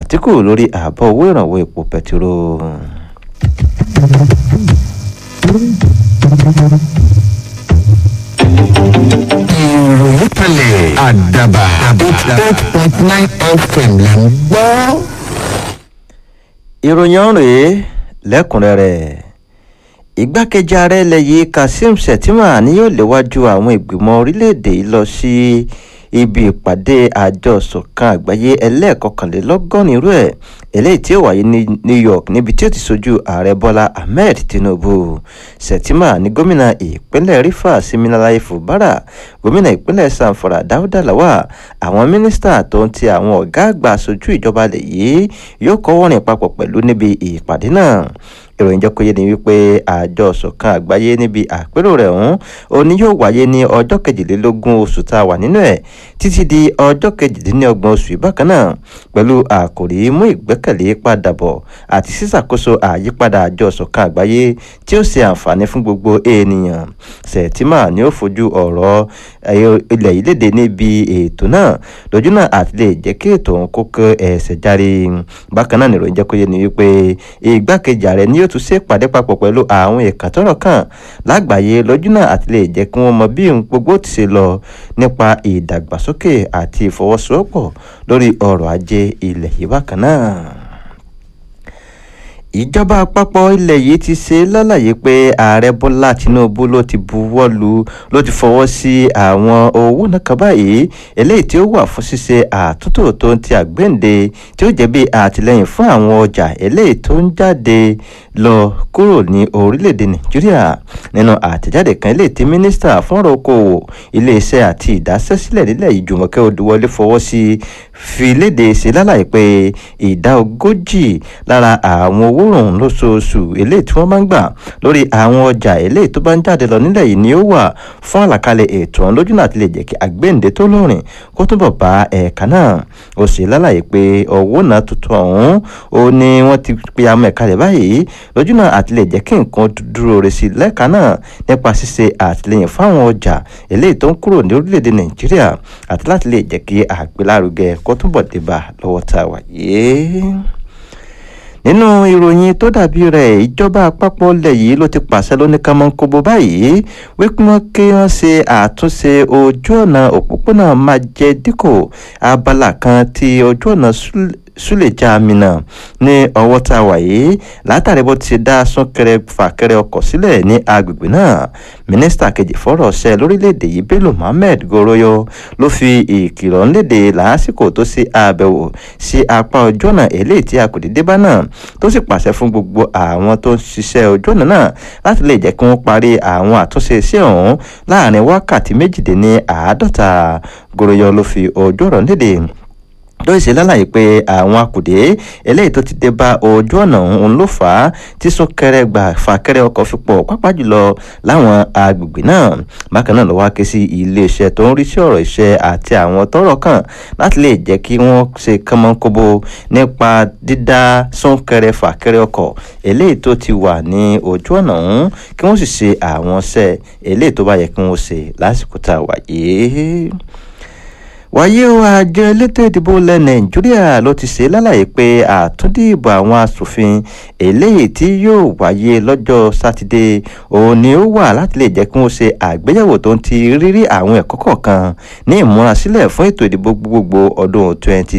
àtìkù lórí ààbọ̀ owó ìrànwọ́ epo pẹtiró. ìròyìn kalẹ̀ àdàbà eight point nine fm là ń gbọ́. ìròyìn ọ̀hún rèé lẹ́kùnrẹ́rẹ́ igbákejì ààrẹ ilẹ̀ yìí kazeem shettima ni yóò léwájú àwọn ìgbìmọ̀ orílẹ̀-èdè yìí lọ sí ibi ìpàdé àjọ ìṣọ̀kan àgbáyé ẹlẹ́ẹ̀kọkànlélọ́gọ́rin irú ẹ̀ eléyìí tí ó wáyé ní new york níbi tí ó ti sojú ààrẹ bọ́lá ahmed tinubu shettima ní gómìnà ìpínlẹ̀ rivers siminalayi fubara gómìnà ìpínlẹ̀ sanfara dáúdà lawal àwọn mínísítà tó ń ti àwọn ọ̀gá àgbà aṣojú ìjọba ilẹ̀ yìí yóò kọ́wọ́rìn papọ̀ pẹ̀lú níbi ìpàdé náà ìròyìn jẹ́ kó yé ni wípé àjọ ṣọ̀kan àgbáyé níbi àpérò rẹ̀ ọ̀hún òní yóò wáyé ní ọjọ́ kejìlélógún oṣù tá a wà nínú ẹ̀ títí di ọjọ́ kejìdínlọ́gbọ̀n oṣù yìí bákan náà pẹ̀lú àkòrí mú ìgbẹ́kẹ̀lé padà bọ̀ àti sísàkóso àyípadà àjọ ṣọ̀kan àgbáyé tí ó ṣe àǹfààní fún gbogbo ènìyàn sẹ̀tìmà ni ó fojú ọ̀rọ̀ ilẹ̀ yìí léde níbi ètò náà lójú náà àti lè jẹ́ kí ètò òun kó kó ẹsẹ̀ járe bákan náà nìròyìn jẹ́ kó yé ni wípé igbákejì ààrẹ ni yóò tún ṣe pàdé papọ̀ pẹ̀lú àwọn ẹ̀ka tọ́rọ̀ kàn lágbàáyé lójú náà àti lè jẹ́ kí wọ́n mọ bí ohun gbogbo ti ṣe lọ nípa ìdàgbàsókè àti ìfọwọ́sowọ́pọ̀ lórí ọrọ̀ ajé ilẹ̀ yìí bákan náà ìjọba àpapọ̀ ilẹ̀ yìí ti ṣe lálàyé pé ààrẹ bọ́lá tinubu ló ti buwọ́ lu ló ti fọwọ́ sí àwọn owó náà kan báyìí eléyìí tí ó wà fún ṣíṣe àtúntò tó ń ti àgbéǹde tí ó jẹ́ bí àtìlẹ́yìn fún àwọn ọjà eléyìí tó ń jáde lọ kúrò ní orílẹ̀-èdè nàìjíríà nínú àtẹ̀jáde kan eléyìí tí mínísítà fún ọ̀rọ̀ okòwò iléeṣẹ́ àti ìdásẹ́sílẹ̀ nílẹ̀ yìí jùmọ̀kẹ́ odúwọlé fọwọ́ sí fi léde ṣe lálàyé pé ìdá ogójì lára àwọn owó rùn lóṣooṣù eléyìí tí wọ́n máa ń gbà lórí àwọn ọjà eléyìí tó bá ń jáde lọ nílẹ̀ yìí ni ó wà fún àlàkalẹ̀ ètò ọ̀hún lójú náà ti lè jẹ́ kí àgbéǹde tó lórin kó túbọ̀ bá ẹ̀ka náà ó sì lálàyé pé owó náà tuntun ọ̀hún ó ní wọ́n ti pe àwọn ẹ̀ka rẹ̀ báyìí lójú náà àti lè jẹ́ kí nǹkan dúró re sí lẹ́ka náà nípa ṣíṣe àtìlẹyìn fáwọn ọjà eléyìí tó ń kúrò ní orílẹ̀-èdè nàìjíríà àti láti lè jẹ́ kí àgbélárugẹ kó túbọ̀ débà lọ́wọ́ tá a wà yìí nínú ìròyìn tó dàbí rẹ̀ ìjọba àpapọ̀ ilẹ̀ yìí ló ti pàṣẹ lóníkàmọ́nkóbó báyìí wípé wọ́n kí wọ́n ṣe àtúnṣe ojú ọ̀nà òpópónà májẹ̀díkò abala kan ti ojú ọ̀nà súlẹ̀já mina ní ọwọ́ tá a wà yìí látàrí bó ti dá súnkẹrẹ fàkẹrẹ ọkọ̀ sílẹ̀ ní agbègbè náà mínísítà kejì fọ́rọ̀ ṣẹ lórílẹ̀‐èdè yìí bello mohammed goroyo ló fi ìkìlọ̀ ńlédè lásìkò tó ṣe àbẹ̀wò sí apá ojú ọ̀nà eléyìí tí a kò dédé bá náà tó sì pàṣẹ fún gbogbo àwọn tó ń ṣiṣẹ́ ojú ọ̀nà náà láti lè jẹ́ kí wọ́n parí àwọn àtúnṣe sí ọ̀hún láàrin wákàtí méjìdínláàádọ́ta goroyo ló fi ojú ọ̀rọ̀ lédè lóyè ṣe lálàyé pé àwọn akùdé eléyìí tó ti dé bá ojú ọ̀nà òun ló fà á tí súnkẹrẹ gbà fàkẹrẹ ọkọ̀ fi pọ̀ pápá jùlọ láwọn agbègbè náà bákan náà ló wá ké sí iléeṣẹ́ tó ń rí sí ọ̀rọ̀ iṣẹ́ àti àwọn tọ́rọ̀ kàn láti lè jẹ́ kí wọ́n ṣe kánmọ́nkóbó nípa dídá súnkẹrẹ fàkẹrẹ ọkọ̀ eléyìí tó ti wà ní ojú ọ̀nà òun kí wọ́n sì ṣe àwọn iṣẹ́ eléyìí tó bá yẹ kí wọ́n ṣe lásìkò tá a wà yìí wáyé o àjọ elétò ìdìbò ilẹ̀ nàìjíríà ló ti ṣe lálàyé pé àtúndìbò àwọn asòfin eléyìí tí yóò wáyé lọ́jọ́ sátidé òun ni ó wà láti lè jẹ́ kí wọ́n ṣe àgbéyẹ̀wò tó ń ti rírí àwọn ẹ̀kọ́ kọ̀ọ̀kan ní ìmúrasílẹ̀ fún ètò ìdìbò gbogbogbò ọdún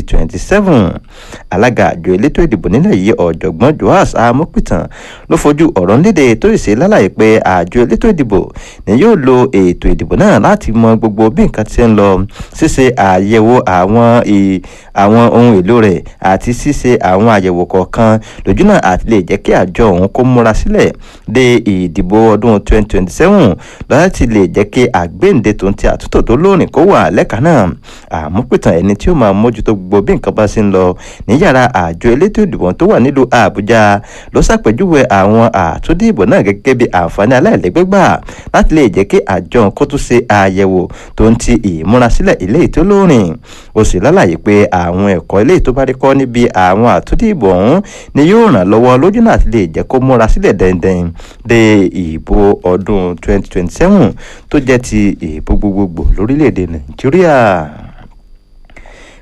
2027 alága àjọ elétò ìdìbò nílẹ̀ yìí ọ̀jọ̀gbọ́n joas amopitan ló fojú ọ̀rọ̀ léde tó ṣe lálàyé pé àjọ elétò ìdìbò ni yóò lo ètò ìdìbò náà láti mọ gbogbo bí nǹkan ti ń lọ ṣíṣe àyẹ̀wò àwọn àwọn ohun èlò rẹ̀ àti ṣíṣe àwọn àyẹ̀wò kọ̀ọ̀kan lójúnà àti lè jẹ́ kí àjọ òun kó múra sílẹ̀ de ìdìbò ọdún 2027 láti lè jẹ́ kí àgbéǹde tó ń ti àtúntò tó lóòrìn kó wà lẹ́ka náà àmúpìtàn ẹni tí ó máa mójútó gbogbo bí nǹkan bá ṣe ń lọ ní yàrá àjọ elétò ìdìbò tó wà nílùú àbújá ló ṣàpèjúwe àwọn àtúndìbò náà gẹ́gẹ́ bí àǹfààní aláìlẹ́gbẹ́gbà láti lè jẹ́ kí àjọ kó tún ṣe àyẹ̀wò tó ń ti ìmúrasílẹ̀ ilé ìtó lóòrìn ó sì lálàyé pé àwọn ẹ̀kọ́ ilé tó bá rí kọ́ níbi àwọn àtúndìbò ọ̀hún ni yóò ràn lọ́wọ́ lójú náà ti lè jẹ́ kó múra sílẹ̀ dẹ́ndẹ́n de ìbò ọdún 2027 tó jẹ́ ti ìbò gbogbogbò lórílẹ̀‐èdè nàìjíríà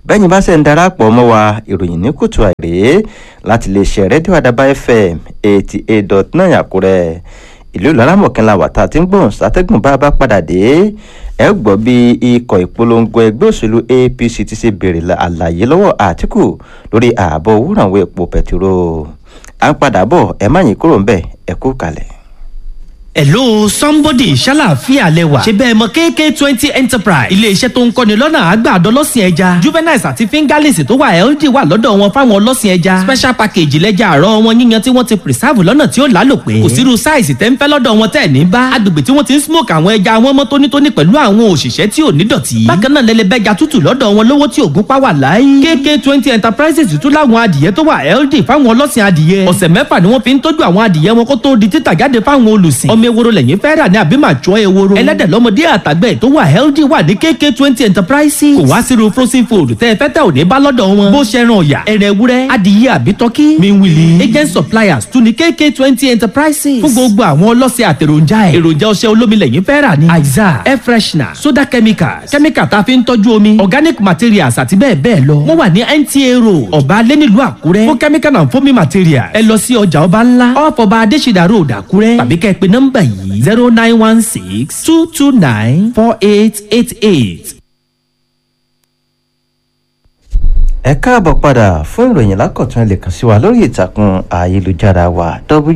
bẹ́yìn bá ṣe ń darapọ̀ mọ́ wa ìròyìn ní kùtù àìrè láti lè ṣe rédíò àdàbà fm eighty eight dot nine àkúrẹ́ ìlú ìlọrámọ̀kànlá wàtá tí ń gbọ̀n sátẹ́gùn bá bá padà dé ẹ gbọ́ bí ikọ̀ ìpolongo ẹgbẹ́ òṣèlú apc ti ṣe béèrè àlàyé lọ́wọ́ àtìkù lórí ààbò òwúrànwó epo pẹtiró à ń padà bọ̀ ẹ má yín kúrò ńbẹ̀ ẹ kú kalẹ̀. hello somebody ṣàlàáfíà lẹwà ṣe bẹ́ẹ̀ mọ kk twenty enterprise iléeṣẹ́ tó ń kọ́ni lọ́nà àgbàdo ọlọ́sìn ẹja juveniles àti fingerlings tó wà ld wà lọ́dọ̀ wọn fáwọn ọlọ́sìn ẹja special package lẹ́jà àárọ̀ wọn yíyan tí wọ́n ti preserve lọ́nà tí ó lálòpé kò sírú size tẹ́ ń fẹ́ lọ́dọ̀ wọn tẹ́ ní bá agbègbè tí wọ́n ti ń smoke àwọn ẹja wọn mọ́ tónítóní pẹ̀lú àwọn òṣìṣẹ́ tí ò ní dọ̀tí bákan náà lẹ́lẹ́bẹ́ja tútù lọ́dọ̀ wọn lówó tí ògún pa wà láyé kk twenty enterprises tún láwọn adìyẹ tó wà ld fáwọn ọlọ́sìn adìyẹ ọ̀sẹ̀ mẹ́fà ni wọ́n fi ń tọ́jú àwọn adìyẹ wọn kó tó di títà jáde fáwọn olùsìn ọmọ ewúro lẹ́yìn fẹ́ rà ní àbí màá jọ ewúro ẹlẹ́dẹ̀ lọ́mọdé àtàgbẹ̀ tó wà healthy wà ní kk twenty enterprises kò wá sírú frozen food tẹ́ ẹ fẹ́ tẹ́ ò ní bá lọ́dọ̀ wọn bó ṣe ran ọ̀yà ẹ̀rẹ̀ ewúrẹ́ adìyẹ àbí tọ́kí miwili agent suppliers tún ní kk twenty enterprises fún gbogbo àwọn ọlọ́sẹ̀ àtẹ̀ròjà ẹ̀ èròjà ọṣẹ olómi lẹ́yìn fẹ́ rà ní aiza air freshener soda chemicals chemical tá a fi ń tọ́jú omi organic materials àti bẹ́ẹ̀ bẹ́ẹ̀ lọ wọ́n wà ní nta road ọ̀bá alẹ́ nílùú àkúrẹ́ fún chemical and foaming materials ẹ lọ sí ọjà ọba ńlá off ọba adésìdá road àkúrẹ́ tàbí kẹ́ ẹ pe nọ́mbà yìí zero nine one six two two nine four eight eight eight. ẹ káàbọ̀ padà fún ìròyìn lákọ̀tún ẹ lè kàn sí wa lórí ìtàkùn ayélujára wa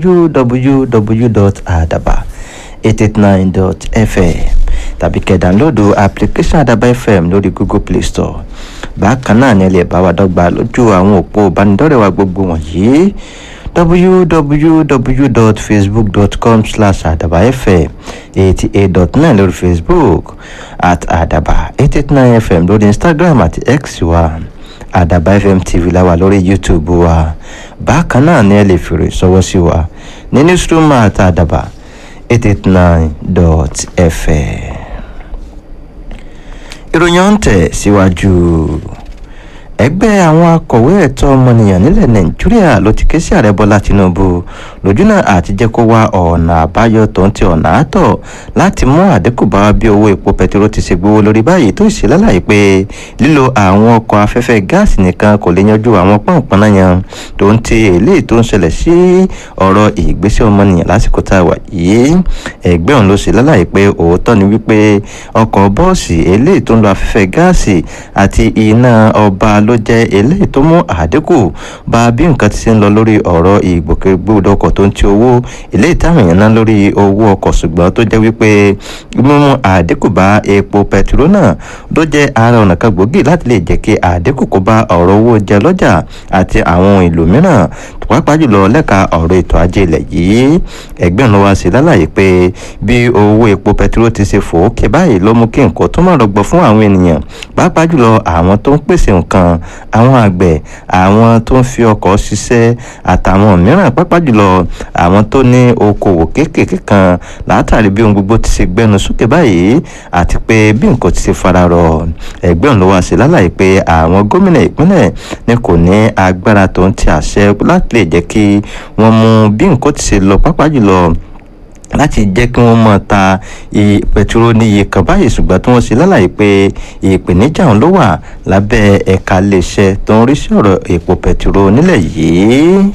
www.adaba889.fm tàbí kẹ́ dánlóòdù application adaba fm lórí google play store bákan náà ni ẹ lè bá wa dọ́gba lójú àwọn òpó ìbánidọ́rẹ̀ẹ́ wa gbogbo wọ̀nyí www.facebook.com slash adaba fm eighty eight dot nine lórí facebook at adaba eight eight nine fm lórí instagram àti x wa àdàbà fm tv la wà lórí youtube wa bákan náà ni ẹ lè fèrè sọwọ́ sí wa ní newsroom àti àdàbà eight eight nine dot fm. ìròyìn ọ̀hún tẹ̀ síwájú ẹgbẹ́ àwọn akọ̀wé ẹ̀tọ́ ọmọnìyàn nílẹ̀ nàìjíríà ló ti ké sí ààrẹ bọ́lá tinubu lójúnà àti jẹ́ kó wá ọ̀nà àbáyọ tó ń ti ọ̀nà àtọ̀ láti mú àdínkù bá bí owó epo pẹtiró ti ṣe gbówó lórí báyìí tó ṣe lálàyé pé lílo àwọn ọkọ̀ afẹ́fẹ́ gáàsì nìkan kò lè yanjú àwọn pọ̀npọ̀n náà yan tó ń ti eléyìí tó ń ṣẹlẹ̀ sí ọ̀rọ̀ ìgbésẹ̀ ọmọnìyàn lásìkò tá a wà yìí ẹgbẹ́ òun ló ṣe lálàyé pé òótọ́ ni wípé ọkọ̀ bọ́ọ̀sì eléyìí tó ń lo afẹ́fẹ́ gáàsì àti iná ọba ló jẹ́ eléyìí tó mú àdínkù bá bí nǹkan ti ṣe ń lọ lórí ọ̀rọ̀ ìgbòkègbodò ọkọ̀ tó ń ti owó eléyìí táwọn èèyàn ná lórí owó ọkọ̀ ṣùgbọ́n tó jẹ́ wípé mímú àdínkù bá epo pẹtiró náà ló jẹ́ ara ọ̀nà kan gbòógì láti lè jẹ́ kí àdínkù kó bá ọ̀rọ̀ owó jẹ lọ́jà àti àwọn ohun èlò mìíràn pàápàá jùlọ lẹ́ka ọ̀rọ̀ ètò ajé ilẹ̀ yìí ẹgbẹ́ ọ̀nà wa sì lálàyé pé bí owó epo pẹtiró ti ṣe fòókè báyìí ló mú kí nǹkan tó má rọgbọ fún àwọn ènìyàn pàápàá jùlọ àwọn tó ń pèsè nǹkan àwọn àgbẹ̀ àwọn tó ń fi ọkọ̀ ṣiṣẹ́ àtàwọn mìíràn pàápàá jùlọ àwọn tó ní okòwò kéékèèké kan látàrí bí ohun gbogbo ti ṣe gbẹnu sókè báyìí àti pé bí nǹkan ti ṣe fararọ ẹgbẹ́ ọ̀nà wa sì lálàyé pé àwọn gómìnà ìpínlẹ̀ ni kò ní agbára tó ń ti àṣẹ láti lè jẹ́ kí wọ́n mú bí nǹkan ti ṣe lọ pàápàá jùlọ láti jẹ́ kí wọ́n mọ̀ ta pẹtiró ní iye kan báyìí ṣùgbọ́n tí wọ́n ṣe lálàyé pé ìpèníjà òun ló wà lábẹ́ ẹ̀ka iléeṣẹ́ tó ń rí sí ọ̀rọ̀ epo pẹtiró nílẹ̀ yìí.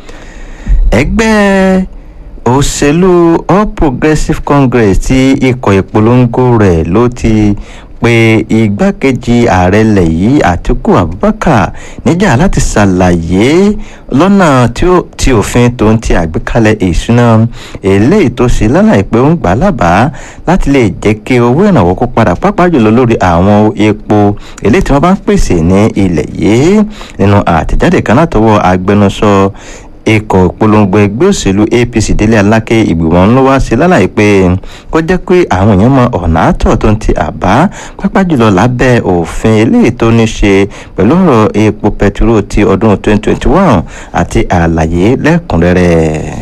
ẹgbẹ́ òṣèlú all progressives congress tí ikọ̀ ìpolongo rẹ̀ ló ti pé igbákejì ààrẹ ilẹ̀ yìí àtiku abubakar níjà láti ṣàlàyé lọ́nà tí òfin tó ń ti àgbékalẹ̀ ìṣúná eléyìí tó ṣe lálàyé pé ó ń gbà lábàá láti lè jẹ́ kí owó ìrànwọ́ kó padà pápá jùlọ lórí àwọn epo eléyìí tí wọ́n bá ń pèsè ní ilẹ̀ yìí nínú àtẹ̀jáde kan látọwọ́ agbẹnusọ ikọ̀ ìpolongo ẹgbẹ́ òṣèlú apc délé aláké ìgbìmọ̀ ńlọ wá sí lálàyé pé kó jẹ́ pé àwọn èèyàn mọ ọ̀nà àtọ̀ tó ń ti àbá pápá jùlọ lábẹ́ òfin eléyìí tó ní ṣe pẹ̀lú ọ̀rọ̀ epo pẹtiró ti ọdún 2021 àti àlàyé lẹ́kùnrẹ́rẹ́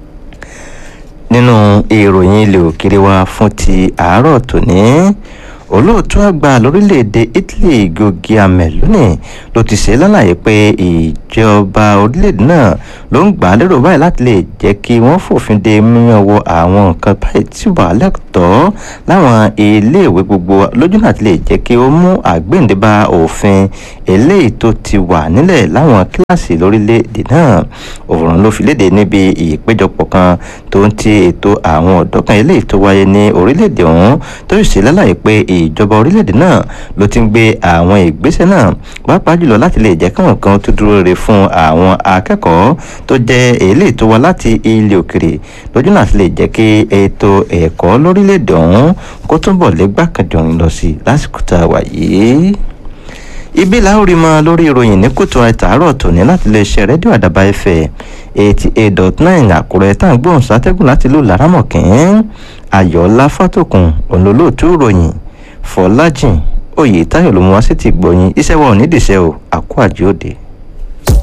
nínú ìròyìn ilé òkèrè wa fún ti àárọ̀ tòní olóòtú àgbà lórílẹ̀‐èdè italy gògì meloni ló ti ṣe lálàyé pé ìjọba orílẹ̀‐èdè náà ló ń gbà á lérò báyìí láti lè jẹ́ kí wọ́n fòfin de mímọ́ wọ àwọn nǹkan báyìí tí wà lẹ́tọ̀ọ́ láwọn iléèwé gbogbo lójú náà ti lè jẹ́ kí ó mú àgbéǹde bá òfin eléyìí tó ti wà nílẹ̀ láwọn kíláàsì lórílẹ̀‐èdè náà òòrùn ló fi léde níbi ìpéjọpọ̀ kan tó ń ti ètò àwọn ọ̀dọ́ kan eléyìí tó wáyé ní orílẹ̀‐èdè ọ̀hún tó sì ṣe lálàyé pé ìjọba orílẹ̀‐èdè náà ló ti ń gbé àwọn ìgbésẹ̀ náà pàápàá jùlọ láti lè jẹ́ káwọn kan tó dúró re fún àwọn akẹ́kọ̀ọ́ tó jẹ́ eléyìí tó wá láti ilé òkèrè lójú náà ti lè jẹ́ kí ètò ẹ̀kọ́ lórílẹ̀‐èdè ọ̀hún kó túnbọ̀ lẹ́gbàkànjọ̀rin lọ sí lásìkò tá a wà yìí ibi láórí mọ lórí ìròyìn ní kùtù àìtàárọ̀ tòní láti lè ṣe rédíò àdàbà ẹ̀fẹ̀ eighty eight dot nine àkúrẹ́ tá à ń gbóhùn sátẹ́gùn láti lù lárámọ̀kín ayọ̀ọ́lá fátòkùn ònlólóòtú ìròyìn fọlájìn oyè táyọ̀ ló mú wá sí ti gbọ̀yìn iṣẹ́ wa ò ní dìṣẹ́ o àkó àjòdè.